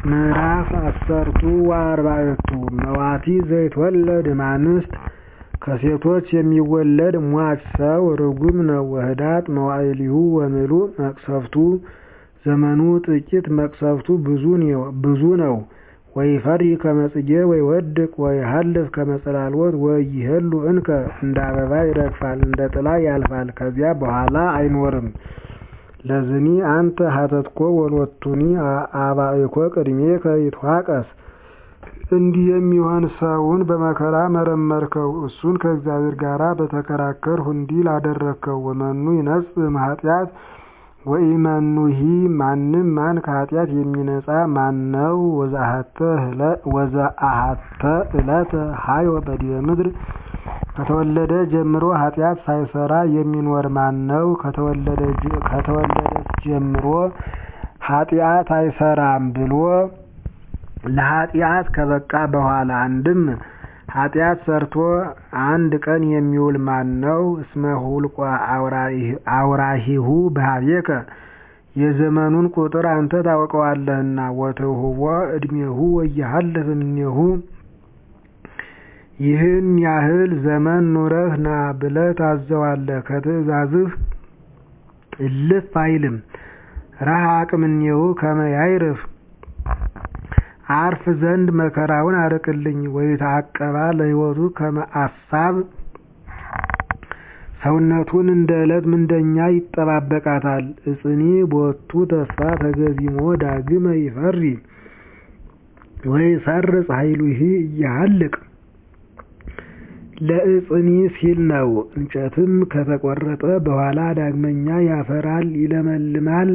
ምዕራፍ አሰርቱ ወአርባዕቱ መዋቲ ዘይትወለድ እማንስት ከሴቶች የሚወለድ ሟች ሰው ርጉም ነው። ወህዳጥ መዋዕሊሁ ወምሉእ መቅሰፍቱ ዘመኑ ጥቂት መቅሰፍቱ ብዙ ነው። ወይፈሪ ከመ ጽጌ ወይወድቅ ወይሃልፍ ከመ ጽላልወት ወይሄሉ እንከ እንደ አበባ ይረግፋል እንደ ጥላ ያልፋል ከዚያ በኋላ አይኖርም። ለዝኒ አንተ ሀተትኮ ወሎቱኒ አባእኮ ቅድሜከ ይትዋቀስ እንዲህ የሚሆን ሰውን በመከራ መረመርከው እሱን ከእግዚአብሔር ጋር በተከራከርሁ እንዲህ ላደረግከው። ወመኑ ይነጽእ እምኃጢአት ወኢመኑሂ ማንም ማን ከኃጢአት የሚነጻ ማነው? ወዘአሐተ ዕለተ ሀዮ በዲበ ምድር ከተወለደ ጀምሮ ኃጢአት ሳይሰራ የሚኖር ማነው? ከተወለደች ጀምሮ ኃጢአት አይሰራም ብሎ ለኃጢአት ከበቃ በኋላ አንድም ኃጢአት ሰርቶ አንድ ቀን የሚውል ማነው? እስመ ሁልቆ አውራሂሁ በኀቤከ የዘመኑን ቁጥር አንተ ታውቀዋለህና። ወትውህቦ ዕድሜሁ ወይሃልፍ እምኔሁ ይህን ያህል ዘመን ኑረህ ና ብለህ ታዘዋለህ፣ ከትእዛዝህ እልፍ አይልም። ረሃቅ እምኔሁ ከመ ያዕርፍ አርፍ ዘንድ መከራውን አርቅልኝ። ወይትዐቀባ ለሕይወቱ ከመ አሳብ ሰውነቱን እንደ ዕለት ምንደኛ ይጠባበቃታል። እጽኒ ቦቱ ተስፋ ተገዚሞ ዳግመ ይፈሪ ወይሰርጽ ኃይሉሂ እያሃልቅ ለእጽኒ ሲል ነው። እንጨትም ከተቆረጠ በኋላ ዳግመኛ ያፈራል፣ ይለመልማል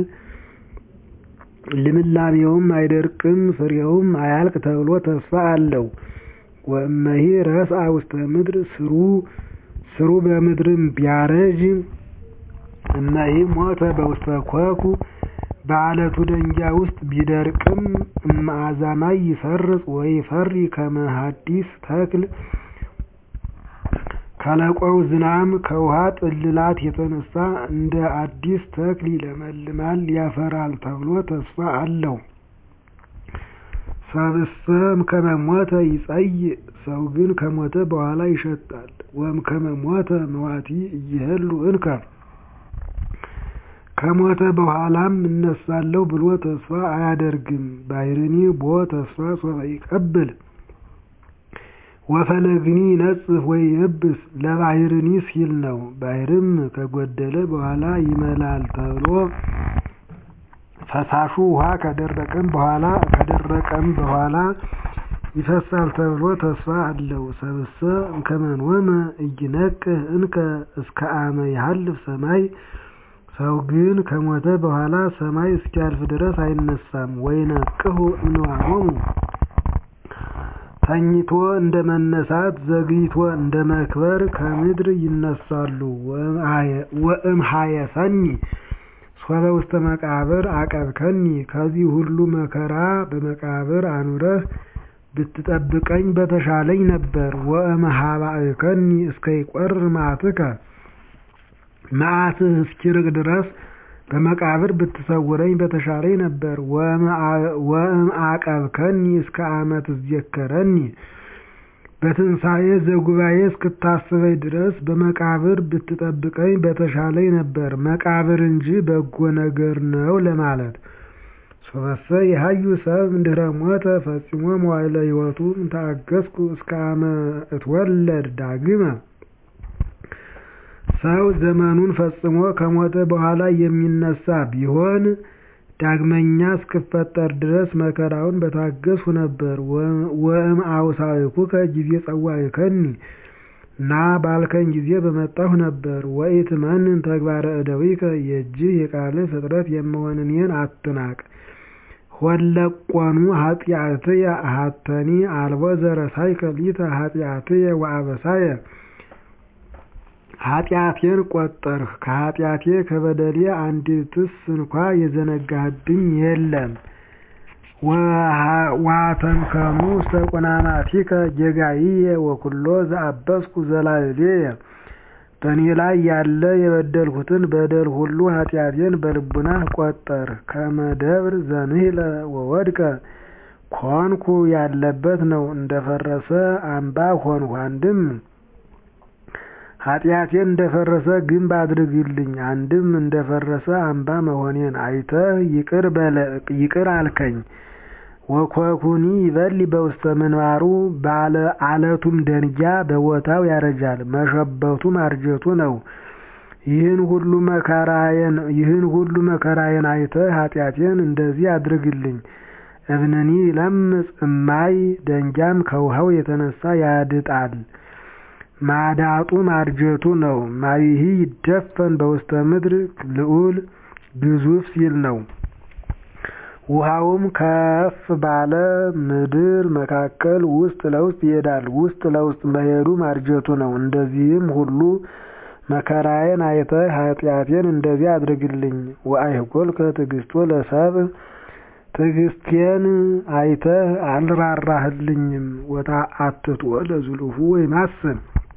ልምላሜውም አይደርቅም ፍሬውም አያልቅ ተብሎ ተስፋ አለው። ወእመሂ ረስአ ውስተ ምድር ስሩ ስሩ በምድርም ቢያረጅ እመሂ ሞተ በውስተ ኮኩ በዓለቱ ደንጊያ ውስጥ ቢደርቅም እመአዛማይ ይሰርጽ ወይፈሪ ከመ ሐዲስ ተክል ከለቆው ዝናም ከውሃ ጥልላት የተነሳ እንደ አዲስ ተክል ይለመልማል ያፈራል ተብሎ ተስፋ አለው። ሰብእሰ እምከመ ሞተ ይጸይእ ሰው ግን ከሞተ በኋላ ይሸታል። ወእምከመ ሞተ መዋቲ እይሄሉ እንከ ከሞተ በኋላም እነሳለሁ ብሎ ተስፋ አያደርግም። ባሕርኒ ቦ ተስፋ ሶበ ይቀብል ወፈለግኒ ይነጽፍ ወይ የብስ ለባሕርኒ ሲል ነው። ባሕርም ከጎደለ በኋላ ይመላል ተብሎ ፈሳሹ ውሃ ከደረቀም በኋላ ከደረቀም በኋላ ይፈሳል ተብሎ ተስፋ አለው። ሰብእሰ እምከመ ኖመ ኢይነቅህ እንከ እስከ አመ ይሃልፍ ሰማይ ሰው ግን ከሞተ በኋላ ሰማይ እስኪያልፍ ድረስ አይነሳም። ወይነቅሁ እምንዋሞሙ ተኝቶ እንደ መነሳት ዘግይቶ እንደ መክበር ከምድር ይነሳሉ። ወእምኀየሰኒ ሶበ ውስተ መቃብር አቀብከኒ ከዚህ ሁሉ መከራ በመቃብር አኑረህ ብትጠብቀኝ በተሻለኝ ነበር። ወእምኀባእከኒ እስከ ይቈርር መዓትከ መዓትህ እስኪርቅ ድረስ በመቃብር ብትሰውረኝ በተሻለኝ ነበር። ወእምዐቀብከኒ እስከ አመ ትዘከረኒ በትንሣኤ ዘጉባኤ እስክታስበኝ ድረስ በመቃብር ብትጠብቀኝ በተሻለኝ ነበር። መቃብር እንጂ በጎ ነገር ነው ለማለት። ሶበሰ የሀዩ ሰብ እምድኅረ ሞተ ፈጺሞ መዋዕለ ሕይወቱ እምተአገሥኩ እስከ አመ እትወለድ ዳግመ ሰው ዘመኑን ፈጽሞ ከሞተ በኋላ የሚነሳ ቢሆን ዳግመኛ እስክፈጠር ድረስ መከራውን በታገስሁ ነበር። ወእምአውሳእኩከ ጊዜ ጸዋዕከኒ ና ባልከኝ ጊዜ በመጣሁ ነበር። ወኢትመንን ተግባረ እደዊከ የእጅህ የቃልህ ፍጥረት የምሆን እኔን አትናቅ። ሆለቆኑ ኃጢአትየ አሐተኒ አልቦ ዘረሳይከ ሊተ ኃጢአትየ ወአበሳየ ኃጢአቴን ቆጠርህ ከኃጢአቴ ከበደሌ አንዲትስ እንኳ የዘነጋህብኝ የለም። ዋተንከኑ ውስተ ቁናማቲከ ጌጋይየ ወኩሎ ዘአበስኩ ዘላዕሌየ በእኔ ላይ ያለ የበደልሁትን በደል ሁሉ ኃጢአቴን በልቡናህ ቆጠርህ። ከመ ደብር ዘንህለ ወወድቀ ኮንኩ ያለበት ነው። እንደፈረሰ አምባ ሆንሁ። አንድም ኃጢአቴን እንደፈረሰ ግንብ አድርግልኝ። አንድም እንደፈረሰ አምባ መሆኔን አይተህ ይቅር አልከኝ። ወኮኩኒ ይበሊ በውስተ ምንባሩ ባለ አለቱም ደንጊያ በቦታው ያረጃል። መሸበቱ ማርጀቱ ነው። ይህን ሁሉ መከራዬን ይህን ሁሉ መከራዬን አይተህ ኃጢአቴን እንደዚህ አድርግልኝ። እብንኒ ለምጽ እማይ ደንጊያም ከውሃው የተነሳ ያድጣል። ማዳጡ ማርጀቱ ነው። ማይሂ ይደፈን በውስተ ምድር ልዑል ግዙፍ ሲል ነው። ውሃውም ከፍ ባለ ምድር መካከል ውስጥ ለውስጥ ይሄዳል። ውስጥ ለውስጥ መሄዱ ማርጀቱ ነው። እንደዚህም ሁሉ መከራዬን አይተህ ኃጢአቴን እንደዚህ አድርግልኝ። ወአይጎልከ ትዕግስቶ ለሰብእ ትዕግስቴን አይተህ አልራራህልኝም። ወተአትቶ ለዝሉሁ ወይማስን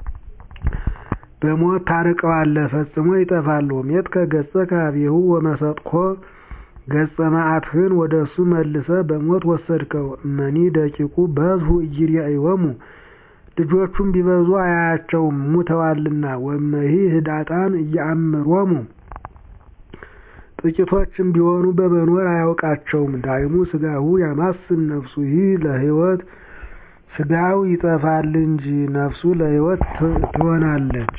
በሞት ታርቀዋለህ ፈጽሞ ይጠፋል። ሜትከ ገጸ ከኀቤሁ ወመሰጥኮ ገጸ መዓትህን ወደ እሱ መልሰህ በሞት ወሰድከው። እመኒ ደቂቁ በዝሁ ኢይሬእዮሙ ልጆቹም ቢበዙ አያያቸውም ሙተዋልና። ወእመሂ ህዳጣን ኢየአምሮሙ ጥቂቶችም ቢሆኑ በመኖር አያውቃቸውም። ዳይሙ ሥጋሁ ያማስን ነፍሱ ይህ ለሕይወት ሥጋው ይጠፋል እንጂ ነፍሱ ለሕይወት ትሆናለች።